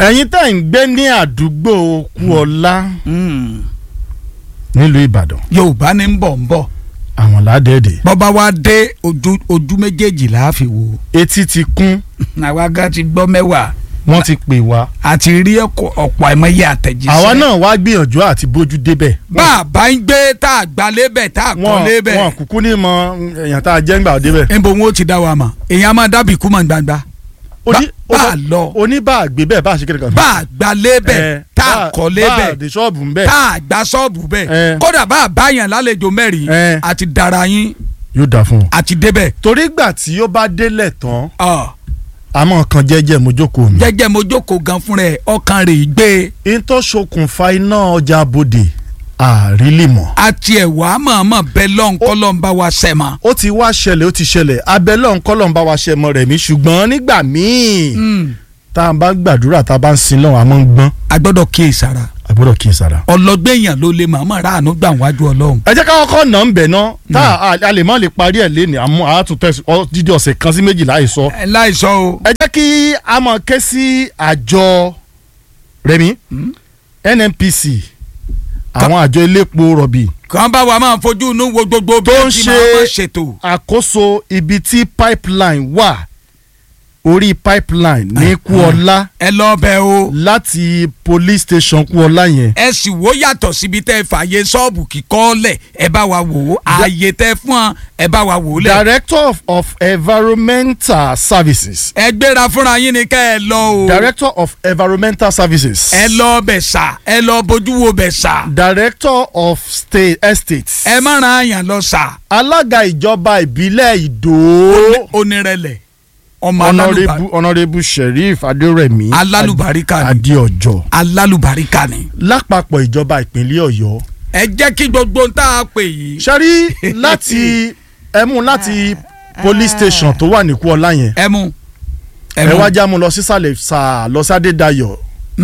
ẹ̀yin tẹ́ ń gbé ní àdúgbò Kúọlá nílùú Ìbàdàn yorùbá ní ń bọ̀ ń bọ̀ àwọn ládẹ́ẹ̀dẹ̀ bọ́ba wa dé ojú ojú méjèèjì là á fi wò etí ti kún àwa gan ti gbọ́ mẹ́wàá wọ́n ti pè wá àti rí ọ̀pọ̀ ọ̀pọ̀ àìmọye àtẹ̀jíṣẹ́. àwa náà wá gbìyànjú àti bójú débẹ̀ bá a bá ń gbé tá a gbà lébẹ̀ tá a kọ́ wọn lébẹ̀ wọn kúkú ní mọ èèyàn tá a jẹ́ ńgbà débẹ̀ níbo wọn ó ti dá wa mọ̀ èèyàn máa dábì kú mọ̀ gbangba Oní- bá a lọ oníbàgbé bẹ́ẹ̀ bá a ṣe kéde kan. bá a gbà lébẹ̀ tá a kọ́ bá a lébẹ̀ dé ṣọ́ọ̀bù ń bẹ̀ tá a gbà sọ́ọ̀bù bẹ́ẹ̀ Eh. kódà bá a bá yàn lálejò mẹ́rin Eh. àti dara yín yóò dáa fún un. àti débẹ̀ torí gbà tí ó bá délẹ̀ tán Ọ̀, àmọ́ kan jẹ́jẹ́ mojókòó mi. jẹ́jẹ́ mo jókòó gan fún rẹ̀ ọkàn rẹ̀ gbé in tó ṣokùnfà iná ọjà bodè àrílì mọ́. àti ẹ̀wà mọ̀ọ́mọ̀ bẹ́ẹ̀ lọ́nkọ́lọ́n bá wa sẹ̀ mọ́. ó ti wá ṣẹlẹ̀ ó ti ṣẹlẹ̀ abẹ́lẹ̀ ọ̀nkọ́lọ̀ ń bá wa ṣe mọ́ rẹ̀ mí ṣùgbọ́n nígbà míì tá a bá gbàdúrà tá a bá ń sin náà a máa ń gbọ́n a gbọ́dọ̀ kíyèsára a gbọ́dọ̀ kí n sára. ọlọgbẹ́yàn ló lè màmá ráàánú gbà wájú ọlọ́run. ẹ jẹ́ ká kọ́kọ́ nà ń bẹ̀ ná tá a- a lè má lè parí ẹ̀ léni àmọ́ àtúntẹ̀ dídí ọ̀sẹ̀ kan sí méjì láì sọ. ẹ láìsọ o. ẹ jẹ́ kí a máa ké sí àjọ rẹmi NNPC àwọn àjọ elépo rọ̀bì kàn bá wa máa fojú inú wo gbogbo bí Tó ẹ ń ti ṣe- máa máa ṣètò. àkóso ibi tí pipeline wà orí pipeline ní Kúọlá ẹ lọ bẹ o. láti police station Kúọlá yẹn ẹ sì wò yàtọ̀ síbi tẹ́ ẹ fààyè ṣọ́ọ̀bù kíkọ́ lẹ̀ ẹ bá wa wò ó ààyè tẹ́ fún ọ ẹ bá wa wò ó lẹ̀. director of, of environmental services ẹ gbéra fúnra yín ni ká ẹ lọ o. director of environmental services ẹ lọ bẹ̀ sà ẹ lọ bójú wo bẹ̀ sà. director of state estates ẹ má ran àyàn lọ sà. alága ìjọba ìbílẹ̀ Ìdó onírẹ̀lẹ̀ ọmọ honourable alálùbáríkà honourable sheriff adérẹ̀mí alálùbáríkà ni adéọjọ́ alálùbáríkà ni. lápapọ̀ ìjọba ìpínlẹ̀ Ọ̀yọ́ ẹ jẹ́ kí gbogbo ń tá a pè yìí. ṣẹ́rí láti ẹ̀mú láti police station tó wà ní Kúọlá yẹn ẹ mú. ẹ wá já mu lọ sísàlẹ̀ sà lọ sí Adédayọ̀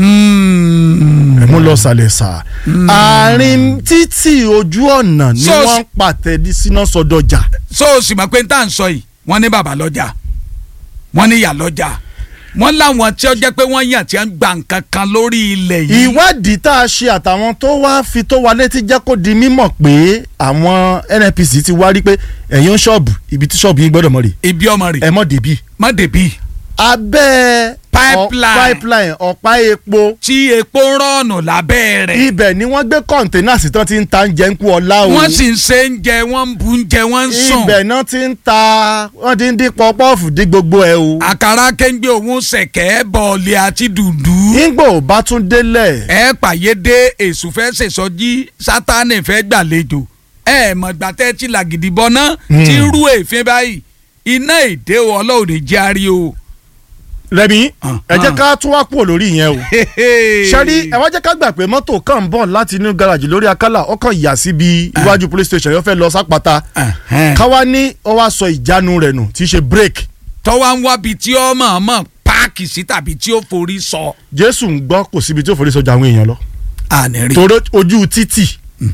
Mm. ẹ mú lọ sàlẹ̀ sà àárín títì ojú ọ̀nà ni So- wọ́n ń pàtẹ dí síná sọdọ̀jà so o sì mọ̀ pé n tá à ń sọ yìí wọ́n ní bàbá lọ́jà wọ́n ní ìyá lọ́jà wọ́n láwọn tí ó jẹ́ pé wọ́n yàn tí wọ́n gba nǹkan kan lórí ilẹ̀ yìí. ìwádìí tá a ṣe àtàwọn tó wá fi tó wa létí jẹ́ kó di mímọ̀ pé àwọn NNPC ti wá rí pé ẹ̀yin ṣọ́ọ̀bù ibi tí ṣọ́ọ̀bù yín gbọ́dọ̀ mọ̀ rè ibi ọmọ rẹ̀ ẹ mọ̀ débì. má débì abẹ́ Pipeline. ọ- pipeline ọ̀pá epo tí epo ń rọ̀nù lábẹ́ rẹ̀ ibẹ̀ ni wọ́n gbé kọ̀ǹténà sí tán ti ń ta oúnjẹ ń kú ọlá o wọ́n sì ń ṣe ń jẹ wọ́n ń bu ń jẹ wọ́n ń sùn ibẹ̀ náà ti ń ta wọ́n ti ń dín pọ́pọ́ọ̀fù dín gbogbo ẹ̀ o. àkàrà kéńgbé òun ṣẹ̀kẹ́ bọ̀ọ̀lì àti dùndú nígbà ò bá tún délẹ̀ ẹ pàyédé èṣù fẹ́ ṣèṣọ́jí sátánì fẹ́ gbàlejò ẹ mọ̀ gbàtẹ́ tí làgìdì bọ́ná Hmm. tí rú èéfín báyìí iná èdè ọlọ́run lè jẹ́ àárí o. rẹmi Ah, ẹ jẹ́ ah. ká tún wá kúrò lórí yẹn o. sẹ́rí ẹ wá jẹ́ ká gbà pé mọ́tò kan ń bọ̀ láti inú garaajì lórí akálà ọkàn yà síbi iwájú police station yóò fẹ́ lọ sápáta káwá ní ọ wá sọ ìjánu rẹ̀ nù tí í ṣe brake tọ́wá ń wábi tí ó mọ̀ mọ̀ páàkì sí tàbí tí ó forí sọ. jésù ń gbọ́ kò síbi tí ó forí sọjà àwọn èèyàn lọ àní rí torí ojú títì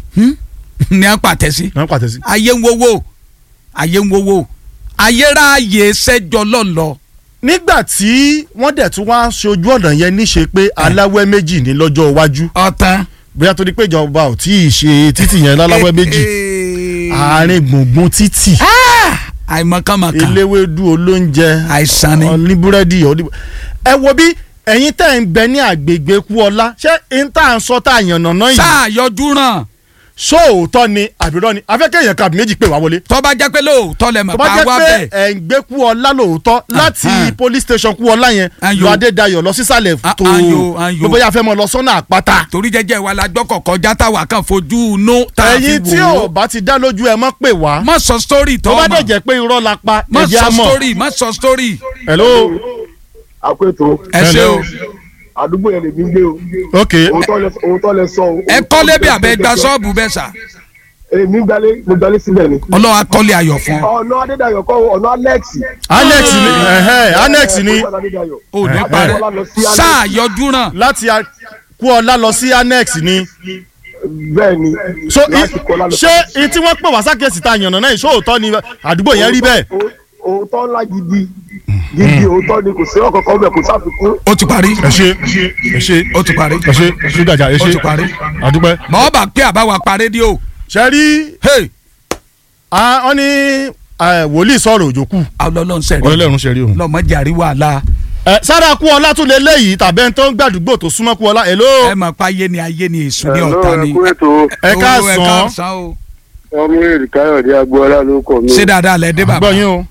ní a pàtẹ sí. náà pàtẹ sí. ayé ń wowó ayé ń wowó ayéráàyè sẹ́jọ́ lọ́lọ́ nígbà tí wọ́n dẹ̀ tún wá ṣe ojú ọ̀nà yẹn níṣe pé aláwẹ́ méjì ní lọ́jọ́ iwájú ọ̀tán. bóyá torí pé ìjọba ò tí ì ṣe títì yẹn láláwẹ́ méjì àárín gbùngbùn títì àìmọ̀kànmọ̀kàn eléwédú olóúnjẹ àìsàn ni. oníbúrẹ́dì oní- ẹ wo bí ẹ̀yin tẹ́ ń bẹ ní àgbègbè Kúọlá ṣé n tá à ń sọ tá à yànnà náà yìí sáà yọjú ràn sóòótọ́ ni àbírọ́ ni afẹ́kẹ́ èèyàn kàbí méjì pé wá wọlé tó bá jẹ́ pé lóòótọ́ lẹ mọ̀ tó bá pa jẹ́ wá pé bẹ́ẹ̀. ẹ̀ ń gbé Kúọlá lóòótọ́ láti Ahan. police station Kúọlá yẹn Ayo. lọ Adédayọ̀ lọ sísàlẹ̀ A- tó ayo, ayo. gbogbo yà fẹ́ mọ lọ sọ́nà àpáta torí jẹ́jẹ́ wa la gbọ́ kọ̀kọ́ já táwa kan fojú inú tá a fi ẹ̀yin tí wò ò ó. bá ti dá lójú ẹ mọ́ pè wá má sọ sítórì tó tó bá dẹ̀ mọ̀ jẹ́ pé irọ́ la pa má ẹ̀jẹ̀ sọ á mọ̀ sítórì má sọ sítórì. hello àpètò ẹ ṣe o àdúgbò yẹn lè mí gbé o ok òótọ́ lẹ òótọ́ lẹ sọ o. ẹ kọ́lé bí abẹ́ gba ṣọ́ọ̀bù bẹ́ẹ̀ sà èmi gbalé mo gbalé síbẹ̀ ni. ọlọ́wà kọ́lé ayọ̀ fún ọ. ọ̀nà adédayọ̀ kọ́ ọ̀nà alex. Alex ni ẹ̀hẹ́ Alex ni ò ní Eh, parẹ́ eh. sáà yọjú ràn láti a- Kúọlá lọ sí annex ni bẹ́ẹ̀ ni. so i- láti Kọ́lá lọ ṣé i tí wọ́n pè wá sákèsì ta yànnà náà ìṣòótọ́ ni àdúgbò yẹn rí bẹ́ẹ̀ Ó- òótọ́ ńlá gidi gidi òótọ́ ni kò sí ọ̀kọ̀ọ̀kan bẹ̀ kò sáfikún. ó ti parí ẹ ṣe ẹ ṣe ó ti parí ẹ ṣe ṣe gàjà ẹ ó ṣe ti parí. àdúpẹ́. bọ́ọ̀ bá pé àbáwá pa rédíò ṣe rí hey wọ́n ní eh, wòlíì sọ̀rọ̀ òjò kù ọlọ́run sẹ̀rí ọlọ́run ṣe rí òun. lọ́mọdé àrí wàhálà ẹ sára kú ọlá tún lè léyìí tàbí ẹni tó ń gbàdúgbò tó súnmọ́ kú ọlá èló ẹ mọ̀ pé ayé ni ayé ni èṣù ní ọ̀tá ni ètò ẹ Owó káàsán káàsán o ọmọ èrè káyọ̀dé agboola ló kọ̀ mí. ṣé dáadáa lẹ dé bàbá gbọ́ yín o.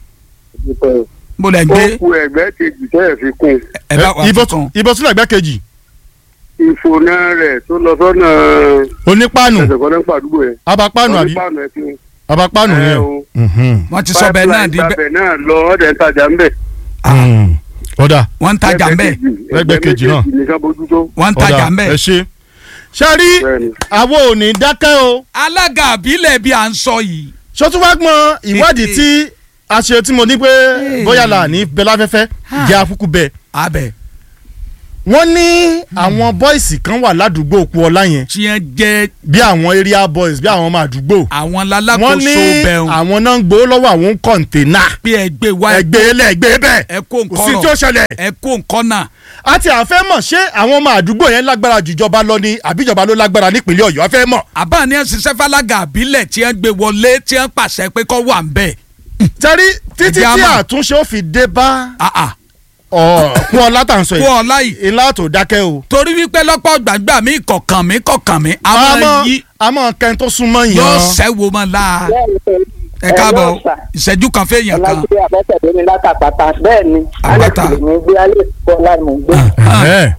mo lẹ ó gbé ku ẹgbẹ́ kejì tẹ́ẹ̀ fi kún ẹ bá wà ibo tuntun ibo sílẹ̀ ẹgbẹ́ kejì ìfònà rẹ̀ tó lọ sọ́nà onípáànù ẹsẹ̀ kan nípa àdúgbò yẹn. abapáànù àbí onípàánù ẹ̀ fi abapáànù ẹ yẹn o. o. Mhm. wọ́n ti sọ bẹ́ẹ̀ náà di bẹ́ẹ̀ bẹ́ẹ̀ náà lọ ọ̀dẹ̀ ń tajà ń bẹ̀. Mm. ọ̀dà wọ́n ń tajà ń bẹ̀ Ẹgbẹ́ kejì náà. nìkan bójútó. wọ́n ń tajà ọ̀dà ń bẹ̀ ẹ ṣe. ṣe rí Bẹ́ẹ̀ni. àwọn ò ní dákẹ́ o alága àbílẹ̀ bí à ń sọ yìí ṣọtún wá gbọ́n ìwádìí tí a ṣe tí mo ní pé bóyá là ní bẹ láfẹ́fẹ́ jẹ́ afúkú bẹ́ẹ̀. abẹ wọ́n ní àwọn bọ́ìsì kan wà ládùúgbò òkú ọlá yẹn tí wọ́n jẹ́ bí àwọn area boys bí àwọn ọmọ àdúgbò àwọn wọ́n lalákòóso ní bẹ̀rùn àwọn náà ń gbowó lọ́wọ́ àwọn kọ̀ǹténà pé ẹgbẹ́ wa ẹgbẹ́ ilẹ̀ ẹgbẹ́ bẹ́ẹ̀ ẹ kó kò sí nǹkan tí ó rọ̀ ṣẹlẹ̀ ẹ kó nǹkan náà àti àfẹ́ mọ̀ ṣé àwọn ọmọ àdúgbò yẹn lágbára jùjọba lọ ni àbíjọba ló lágbára nípínlẹ̀ ọ̀yọ́ afẹ́ mọ̀ àbá ní ẹ̀sìnṣẹ́ fálága àbílẹ̀ tí wọ́n gbé wọlé tí wọ́n pàṣẹ pé kọ́ wà ń bẹ̀ tẹ́rí títí Ẹ̀jẹ̀ á tí mọ̀. àtúnṣe ó fi dé bá àà kún ọlá tà ń sọ kó yìí ọlá yìí ilá tó dákẹ́ o torí wípé lọ́pọ̀ gbàgbà mi kọ̀ọ̀kan mi kọ̀ọ̀kan mi àwọn àmọ́ yìí àmọ́ kẹ́ni tó súnmọ́ yóò yàn sẹ́wó mọ́ la ẹ káàbọ̀ ìṣẹ́jú kan fẹ́yàn kan ọlájúwé abẹ́tẹ̀dé ní látàpàtà bẹ́ẹ̀ ni alex Àpáta. lè ní gbé alex bọ́lá ní gbé Ẹ̀,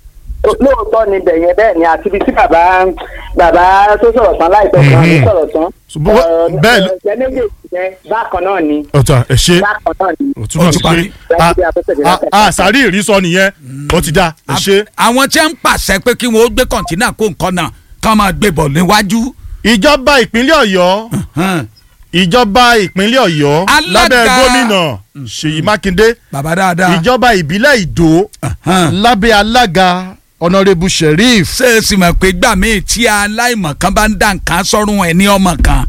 lóòótọ́ ni bẹ̀yẹn bẹ́ẹ̀ ni àti ibi tí bàbá bàbá tó sọ̀rọ̀ tán láìpẹ́ kan ní sọ̀rọ̀ tán Ṣùgbọ́n bẹ́ẹ̀ ló- ọ̀rọ̀ méjèèjì yẹn bákan náà ni ọ̀tà ẹ̀ ṣe bákan náà ni ó túmọ̀ Ó ti sí parí. pé a- a- a sàárì ìrísọ nìyẹn ó ti dá ẹ̀ ṣe. àwọn tí wọ́n ń pàṣẹ pé kí wọ́n ó gbé kọ̀ǹtínà kó nǹkan náà kán máa gbé bọ̀ níwájú ìjọba ìpínlẹ̀ ọ̀yọ́ hàn. ìjọba ìpínlẹ̀ ọ̀yọ́ Alága- lábẹ́ gómìnà ṣèyí mákindé bàbá dáadáa ìjọba ìbílẹ̀ ìdó hàn. lábẹ́ alága ọ̀nàrẹ́bù sheriff ṣé ẹ sì mọ̀ pé gbà míì tí aláìmọ̀ kan bá ń dà nǹkan sọ́run ẹ̀ ní ọmọ kan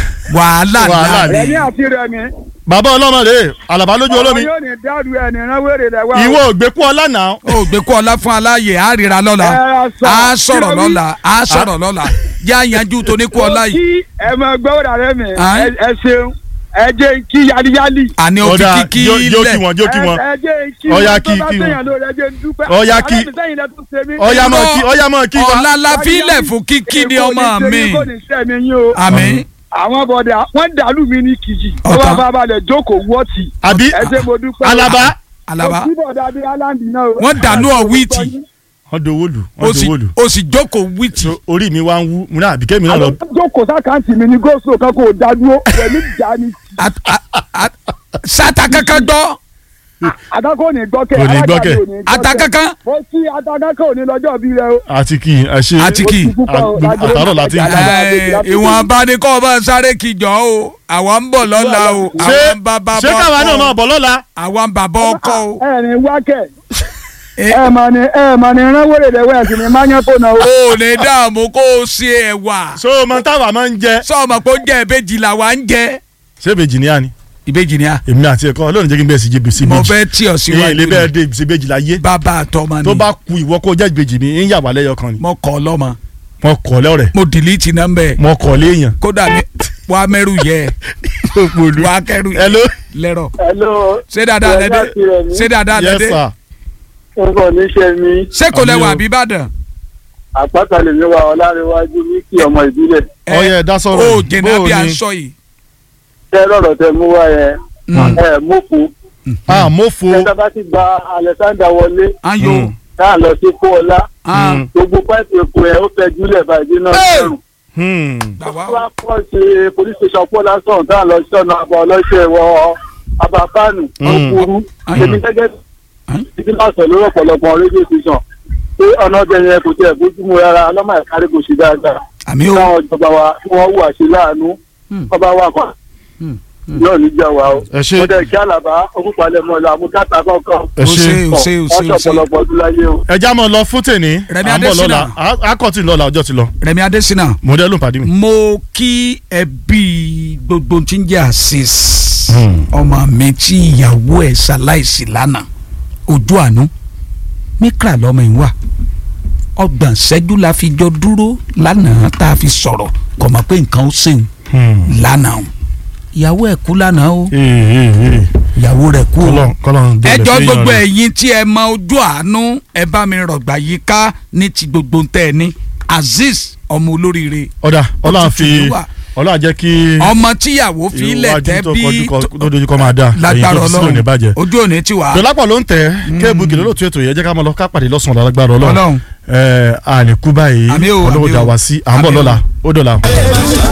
wàhálà Wàhálà ńlá ni. ni. rẹmi àti rẹmi. bàbá ọlọ́mọdé àlàbá lójú olómi ọmọ yóò ní dárú ẹni ránwèrè rẹ wá. ìwọ ògbékú ọlá náà ó gbé kó ọlá fún aláàyè á ríra lọ́la Ẹ sọ. á sọ̀rọ̀ Kí ló wí? lọ́la á sọ̀rọ̀ lọ́la yá yanjú tó ní kó ọlá yìí kí ẹ mọ gbọ́dọ̀ rẹ mi Ẹ́? ẹ ẹ ṣeun ẹ jẹ́ kí yáliyáli. àní ó fi ọ̀dà kíkí jó jó kí lẹ̀ wọn jó kí wọn ẹ ẹ jẹ́ kí Ọya wọn kí- tó bá kí wọn. sẹ́yìn lórí ẹ jẹ́ ń dúpẹ́. Ọya kí- alábìsẹ́yìn lẹ tún ṣe mí. ọyá mọ kí ọyá mọ kí wa ọ̀la la fílẹ̀ fún kíkí ni ọmọ Èkó ní mi ṣe mí, kò ní ṣe mí yín o. àmì àwọn bọ̀dà wọ́n dàlú mi ní kìjì. Ọ̀tá. wọ́n bá balẹ̀ jókòó wọ́ọ̀tì. àbí ẹ ṣe mo dúpẹ́. alaba alaba kò sí bọ̀dà bíi aláǹdì náà o. wọ́n dànù ọ̀wìtì wọn dowó lù ó wọn sì dowó lù ó sì jókòó wìtì So, orí mi wá ń wú mo náà àbíkẹ́ mi náà lọ àwọn jókòó sákàǹtì mi ní góòsù kan kò dádúró pẹ̀lú ìjà ni At- a- a- sata kankan gbọ́ adákò ní gbọ́kẹ́ Kò ní alága gbọ́kẹ́. mi ò ní ata kankan mo sí adákò ò ní lọ́jọ́ bí rẹ o. àti kì í àṣe Àti kì í. àtàrọ̀ láti Ẹ, ìwọ̀nba ni kọ́ ọ bá sáré kìjọ o àwa ń bọ̀ lọ́la o ṣé àwa ń bá bàbá ṣé káwa náà máa ọkọ bọ̀ lọ́la àwa ń bàbá ọkọ o. ẹ ní wákẹ́ Ẹ, ẹ mà ní ẹ mà ní ránwèrè rẹ wẹ̀ sí ni má yẹn kó náà o. o ò ní dààmú kó o ṣe ẹ̀wà so ọmọ táwa máa ń jẹ sọ́ọ̀mọ̀ pé ó jẹ́ ìbejì làwa ń jẹ. ṣé ìbejì ni a ni ìbejì ni a èmi àti ẹ̀kọ́ ọlọ́run jẹ́ kí n bẹ́ẹ̀ sí jẹ́ sí mo ìbejì fẹ́ tí ọ ìyẹn ilé síwájú bẹ́ẹ̀ ni dé sí ìbejì láyé bàbá àtọmọ ni tó bá ku ìwọ kó jẹ́ ìbejì mi ń yà wá lẹ́yọ kan ni mo kọ́ lọ́mọ wọn kọ̀ lẹ́ọ̀rẹ́ mo dìlítì nọ́mbẹ̀ wọn kọ̀ léèyàn. kódà mi wà á mẹ́rù yẹ òpòlù wà á kẹ́rù yẹ hello lẹ́rọ̀ hello ṣé dáadáa Ìrẹ̀lẹ̀ lẹ́dẹ́ àti Ìrẹ̀mí. ṣé dáadáa yes lẹ́dẹ́ sir nǹkan ní ṣe mí ṣé kò Àmì lẹ́wà o. àbí Ìbàdàn àpáta lè mi wà ọlárẹ̀wájú ní kí ọmọ ìbílẹ̀ Ẹ, ọyẹ ẹ̀dá sọ̀rọ̀ ó jẹ̀nà bí à ń ni sọ yìí tẹ́ rọ̀rọ̀ tẹ mú wá yẹn Mm. ẹ mọ́kù ah mofo tẹ́tà bá ti gba Alexander wọlé ayo Mm. náà lọ sí kóọlá ah Mm. gbogbo pẹ́ẹ́pì epo ẹ̀ ó fẹ́ júlẹ̀ báyìí náà Hey! lẹ́rù Hmm. gbàwá wọ́n á kọ́ ṣe police station pọ́ lásán tá à lọ sí ọ̀nà àbọ̀ ọlọ́ṣẹ́ wọ abapánu Mm. ọkùnrin Mm. èmi gẹ́gẹ́ Mm. títí máa sọ lórí ọ̀pọ̀lọpọ̀ rédíò station pé ọ̀nà ọbẹ̀ yẹn kò tẹ̀ bójúmu rárá ọlọ́mọ ìkárí kò ṣe dáadáa àmì o káwọn ìjọba wa kí wọ́n wù àṣẹ láàánú Mm. ọba wa kan Mm. yóò ní jà wá o ẹ ṣe mo dẹ̀ kí àlàbá okùnpalẹ̀ mọ́ ọ̀la àmúdáta kọ̀ọ̀kan ẹ o ṣe ṣe o ṣe o wọ́n ṣe o ṣe ṣọ̀pọ̀lọpọ̀ ọdún láyé o. ẹja mọ lọ fún tèmi Rẹ̀mí à ń bọ̀ Adésínà. lọ́la Á- akọ̀tì lọ́la ọjọ́ ti lọ Rẹ̀mí Adésínà mọ̀dẹ́lù pàdé mi. mo kí ẹbí gbogbo tí ń jẹ́ àṣìṣ ọmọ mi tí ìyàwó ẹ̀ ṣaláìsí lánàá ojú àánú mikra lọmọ yìí wà ọgbọ̀n ṣẹ́jú la fi jọ dúró lánàá tá a fi sọ̀rọ̀ kò mọ̀ pé nǹkan ó ṣèun lánàá o ìyàwó ẹ̀ kú lánàá o ìyàwó rẹ̀ kú o kọlọ́n kọlọ́n délẹ̀ ẹjọ́ fẹ́yàn gbogbo rẹ̀. ẹ̀yin tí ẹ mọ ojú àánú ẹ bá mi rọ̀gbà yìí ká ní ti gbogbo tẹ́ ẹ ní azeez ọmọ olóríire ọ̀dà ọlọ́run Òtútù fi ló wà. ọlọ́run jẹ́ kí ọmọ tíyàwó fi ilẹ̀ tẹ́ bí tó dojú kọ máa dà lágbára ẹ̀yìn tó ti sílò ní ọlọ́run bàjẹ́. ojú òní ti wà dọ́lápọ̀ ló ń tẹ̀ kéèbù kìlọ́ lóòtú ètò yẹn jẹ́ ká máa lọ ká pàdé lọ́sàn-án lágbára ọlọ́run Ọlọ́run. ẹ̀ àníkú báyìí Àmín o, ọlọ́wọ́ àmín dà o. wá sí à ń bọ̀ Àmín o. lọ́la ó dọ̀la.